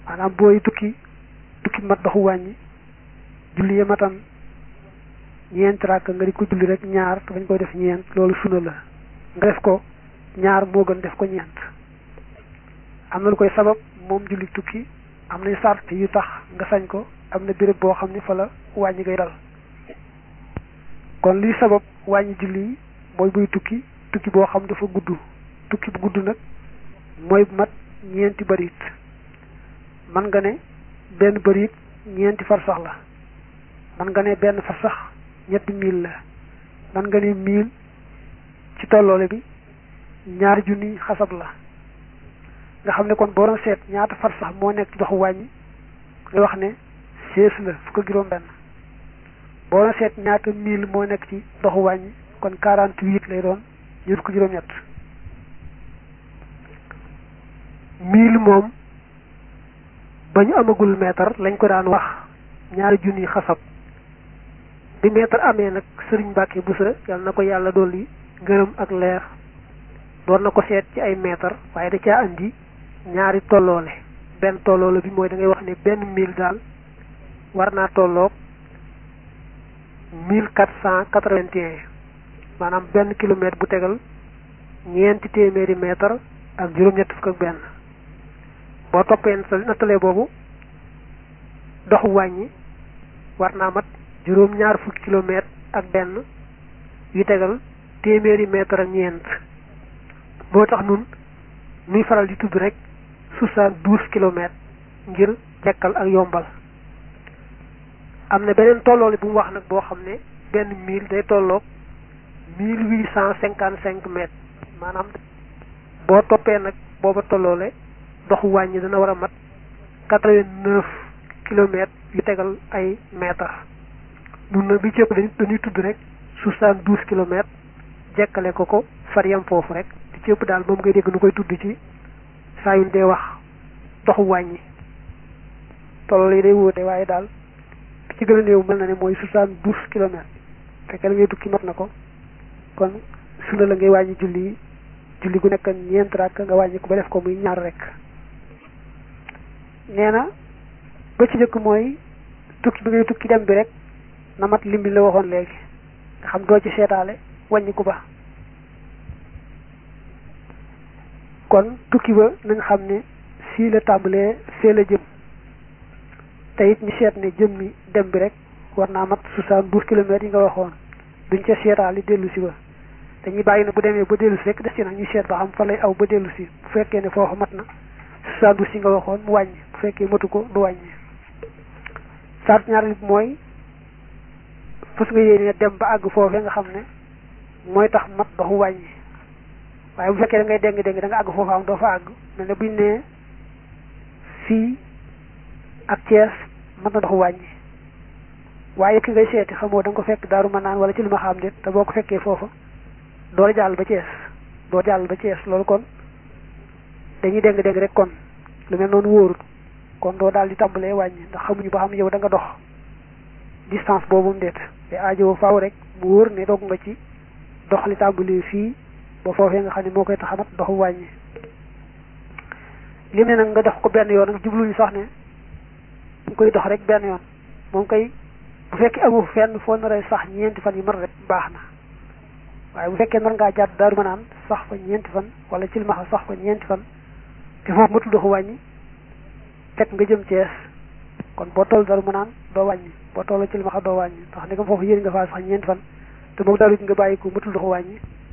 maanaam booy tukki tukki mat doxu wàññi julli ya matan ñeent rakk nga di ko julli rek ñaar te bañ koy def ñeent loolu sunna la nga def ko ñaar moo gën def ko ñeent am na lu koy sabab moom julli tukki am nañ sart yu tax nga sañ ko am na béréb boo xam ne fa la wàññi ngay dal kon liy sabab wàññi julli yi mooy buy tukki tukki boo xam dafa gudd tukki bu gudd nag mooy mat ñeenti bërit man nga ne benn bërit ñeenti farsax la man nga ne benn farsax ñetti mil la man nga ne mil ci tolloole bi ñaari junni xasab la nga xam ne kon boo doon seet ñaata farsax moo nekk ci doxu wàññi nga wax ne seize la fukk ak juróom benn boo doon seet ñaata mil moo nekk ci doxu wàññi kon quarante huit lay doon ñu fukk juróom ñett mil moom ba ñu amagul mètre lañ ko daan wax ñaari junni xasab bi mètre amee nag sëriñ Mbàkke Buso yàlla na ko yàlla dolli ngërëm ak leer doon na ko seet ci ay mètre waaye da caa andi ñaari tolloole benn tolloole bi mooy da ngay wax ne benn mille daal war naa tolloog mille quatre cent quatre-vingt-un maanaam benn kilomètre bu tegal ñeenti téeméeri mètre ak juróom-ñett fukk ak benn boo toppee nattalee boobu doxu wàññi war naa mat juróom-ñaar fukki kilomètre ak benn yu tegal téeméeri mètre ak ñeent moo tax nun nuy faral di tudd rek soixante-douze kilomètres ngir jekkal ak yombal am na beneen tolloole bu mu wax nag boo xam ne benn mille day tolloog mille huit cent cinquante cinq mètres maanaam boo toppee nag booba tolloole doxu wàññi dana war a mat quatre-vingt-neuf kilomètres yu tegal ay mètres nun nag bi cëpp dañuy tudd rek soixante-douze kilomètres jekkale ko ko far yam foofu rek di cëpp daal moom ngay dégg nu koy tudd ci saa yu dee wax doxu wàññi tolloole yi day wóote waaye daal ci gën a néew mel na ne mooy soixante-douze kilomètres fekkee la ngay tukki mat na ko kon sunna la ngay wàññi julli yi julli gu nekk ñeent rakk nga wàññi ko ba def ko muy ñaar rek nee na ba ci njëkk mooy tukki bi ngay tukki dem bi rek na mat lim bi la waxoon léegi nga xam doo ci seetaale wàññi ko ba kon tukki ba nañ xam ne fii la tàmbalee fee la jëm te it ñu seet ne jëm mi dem bi rek war naa mat soixante-douze kilomètres yi nga waxoon duñ ca seetaali dellu si ba dañuy bàyyi ne bu demee ba dellu si rek des ci nag ñu seet ba xam fa lay aw ba dellu si bu fekkee ne foofu mat na soixante-douze yi nga waxoon mu wàññi bu fekkee matu ko du wàññi sart ñaareel bi mooy fas nga yéene dem ba àgg foofee nga xam ne mooy tax mat doxu wàññi waaye bu fekkee da ngay déng déng da nga àgg foofa am doo fa àgg mel ne buñ ne fii ak Thiès mat na doxu wàññi waaye ki ngay seeti xamoo da nga ko fekk daaru ma naan wala ci lu ma xam nit te boo ko fekkee foofa doo jàll ba Thiès doo jàll ba Thiès loolu kon dañuy déng déng rek kon lu mel noonu wóorut kon doo daal di tàmbalee wàññi ndax xamuñu ba xam yow da nga dox distance boobu mu déet te aajo faaw rek mu wóor ne doog nga ci dox li tàmbalee fii ba foofee nga xam ne moo koy taxamat doxu wàññi lim ne nag nga dox ko benn yoon nag jubluñu sax ne nga koy dox rek benn yoon moom koy bu fekkee amu fenn foo nar a sax ñeenti fan yi mat rek baax na waaye bu fekkee nar ngaa jàdd daaru ma naan sax fa ñeenti fan wala ci limaxa sax fa ñeenti fan te foofu matul doxu wàññi fekk nga jëm Cees kon boo toll daaru ma naan doo wàññi boo toll ci limaxa doo wàññi ndax ni ko foofu yéen nga faa sax ñeenti fan te moom daaru nga bàyyi ko matul doxu wàññi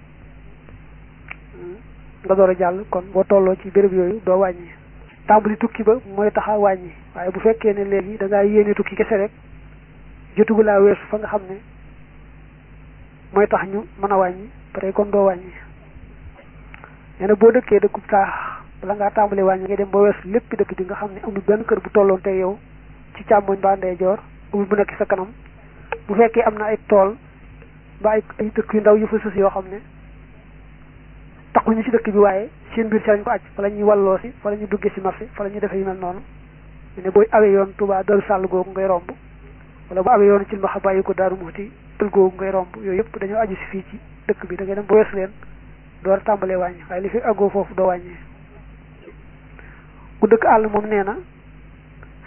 nga door a jàll kon boo tolloo ci béréb yooyu doo wàññi tàmbali tukki ba mooy taxa wàññi waaye bu fekkee ne léegi da ngaa yéene tukki kese rek jotugu laa weesu fa nga xam ne mooy tax ñu mën a wàññi pare kon doo wàññi nee na boo dëkkee dëkkub taax bala ngaa tàmbali wàññi ngay dem ba weesu lépp dëkk bi nga xam ne amul benn kër bu tolloon te yow ci càmmoñ ba ndeyjoor amul bu nekk sa kanam bu fekkee am na ay tool ba ay ay dëkk yu ndaw yu fa sës yoo xam ne taxuñu ci dëkk bi waaye seen biir ci lañ ko aj fa la ñuy walloo si fa la ñuy duggee si marché fa la ñuy defee yu mel noonu ñu ne booy awee yoon Touba Darou Sall googu ngay romb wala bu awee yoon ci mbaxa bàyyi ko Darou Mouhty pël googu ngay romb yooyu yëpp dañoo aju si fii ci dëkk bi da ngay dem ba weesu leen door a tàmbalee wàññi waaye li fi àggoo foofu doo wàññee ku dëkk àll moom nee na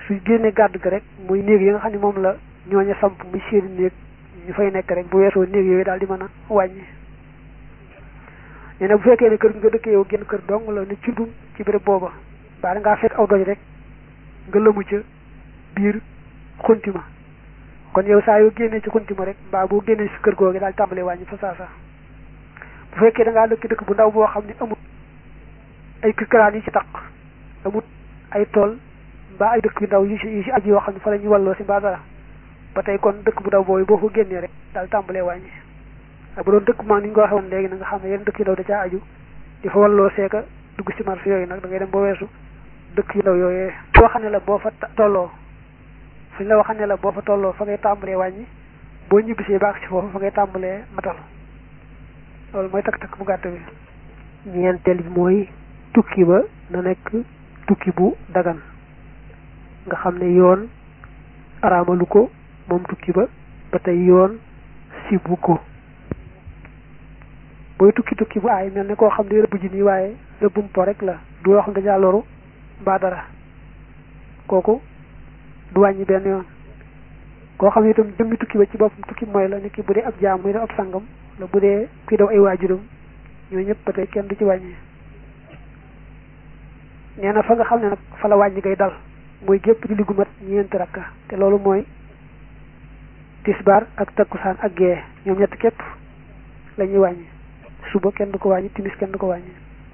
su génnee gàdd ga rek muy néeg yi nga xam ne moom la ñooñu samp muy seeni néeg ñu fay nekk rek bu weesoo néeg yooyu daal di mën a wàññi nee na bu fekkee ne kër gi nga dëkkee yow génn kër dong la ne cundum ci béréb booba baa da ngaa fekk aw doj rek nga lëmu ca biir xuntima kon yow saa yoo génnee ci xuntima rek mbaa boo génnee si kër googu daal tàmbalee wàññi fa saa saa bu fekkee da ngaa dëkk dëkk bu ndaw boo xam ne amut ay kirkaraan yi ci taq amut ay tool mbaa ay dëkk yu ndaw yu ci yu ci aj yoo xam ne fa la ñuy walloo si mbaa dara ba tey kon dëkk bu ndaw boobu boo ko génnee rek daal tàmbalee wàññi ak bu doon dëkk maa ni ñu ko waxee woon léegi na nga xam ne yenn dëkk yu ndaw da caa aju di fa walloo seeka dugg ci marché yooyu nag da ngay dem ba weesu dëkk yu ndaw yooyee boo xam ne la boo fa tolloo suñ la waxam ne la boo fa tolloo fa ngay tàmbalee wàññi boo ñibbisee baax ci foofu fa ngay tàmbalee matal loolu mooy takk-takk bu gàtt bi ñeenteel bi mooy tukki ba na nekk tukki bu dagan nga xam ne yoon araamalu ko moom tukki ba ba tey yoon sibu ko booy tukki tukki bu aay mel ne koo xam ne rëbb ji nii waaye rëbbum po rek la du loo xam ne dañaa loru mbaa dara kooku du wàññi benn yoon koo xam ne itam jëmmi tukki ba ci boppam tukki mooy la nit ki bu dee ab jaam muy def ab sangam la bu dee kuy daw ay waajuram ñooñu ñëpp ba tey kenn du ci wàññi nee na fa nga xam ne nag fa la wàññi ngay dal mooy gépp julli gu mat ñeenti rakka te loolu mooy tisbaar ak takkusaan ak gee ñoom ñett képp la ñuy wàññi suba kenn du ko wàññi timis kenn du ko wàññi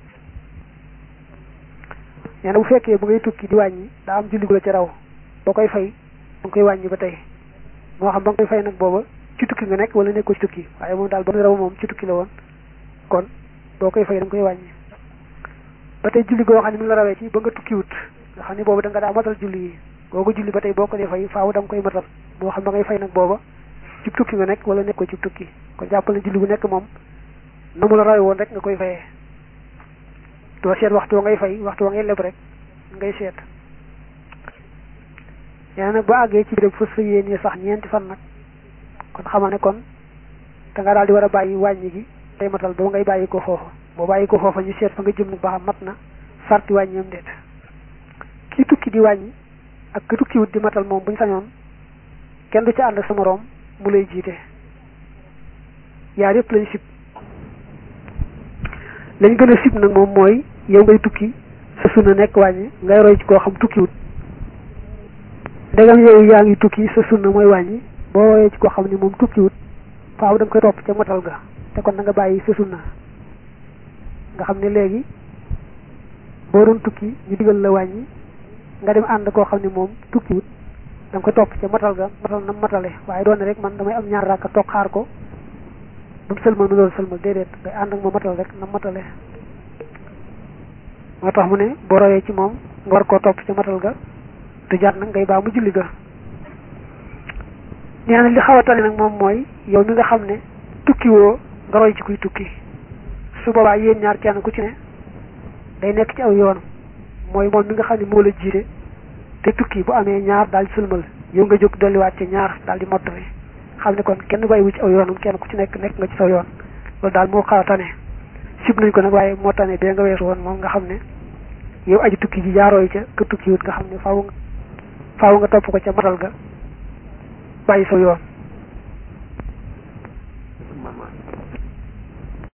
nee na bu fekkee bu ngay tukki di wàññi daa am julli gu la ci raw boo koy fay da nga koy wàññi ba tey moo xam ba nga koy fay nag booba ci tukki nga nekk wala nekkoo ci tukki waaye moom daal ba muy raw moom ci tukki la woon kon boo koy fay da nga koy wàññi ba tey julli goo xam ne mi la rawee ci ba nga tukki wut nga xam ne boobu da nga daa matal julli yi googu julli ba tey boo ko dee fay faaw da nga koy matal moo xam ba ngay fay nag booba ci tukki nga nekk wala nekkoo ci tukki kon jàppal ne julli bu nekk moom na mu la rawee woon rek nga koy fayee doo seet waxtu wa ngay fay waxtu wa ngay leb rek ngay seet yaa nag ba àggee ci béréb fas fa yéenee sax ñeenti fan nag kon xamal ne kon da nga daal di war a bàyyi wàññi gi tey matal ba ngay bàyyi ko foofa boo bàyyi ko foofa ñu seet fa nga jëm nag ba xam mat na sarti wàññi am déet kii tukki di wàññi ak ki tukki wut di matal moom bu ñu sañoon kenn du ci ànd sa moroom mu lay jiite yaar yëpp lañ sib lañ gën a sib nag moom mooy yow ngay tukki sa sunna nekk wàññi ngay roy ci koo xam tukki wut ndegam yow yaa ngi tukki sa sunna mooy wàññi boo royee ci koo xam ne moom tukki wut faaw da nga koy topp ca matal ga te kon da nga bàyyi sa sunna nga xam ne léegi boo doon tukki ñu digal la wàññi nga dem ànd koo xam ne moom tukki wut da nga koy topp ca matal ga matal na matale waaye doon rek man damay am ñaar rakka toog xaar ko ba mu sëlmal mu doon sëlmal déedéet ngay ànd ak ma matal rek na matale moo tax mu ne boo royee ci moom nga war koo topp ca matal ga du jar nag ngay baa mu julli ga nee na li xaw a tane nag moom mooy yow mi nga xam ne tukki woo nga roy ci kuy tukki su boobaa yéen ñaar kenn ku ci ne day nekk ci aw yoon mooy moom mi nga xam ne moo la jiite te tukki bu amee ñaar daal di sëlmal yow nga jóg dolliwaat ci ñaar daal di mottali xam ne kon kenn bàyyiwu ci aw yoonam kenn ku ci nekk nekk nga ci saw yoon loolu daal moo xaw a tane sib nañ ko nag waaye moo tane bee nga weesu woon moom nga xam ne yow aji tukki ji jaarooy ca ka tukki wut nga xam ne faaw nga faaw nga topp ko ca matal ga bàyyi saw yoon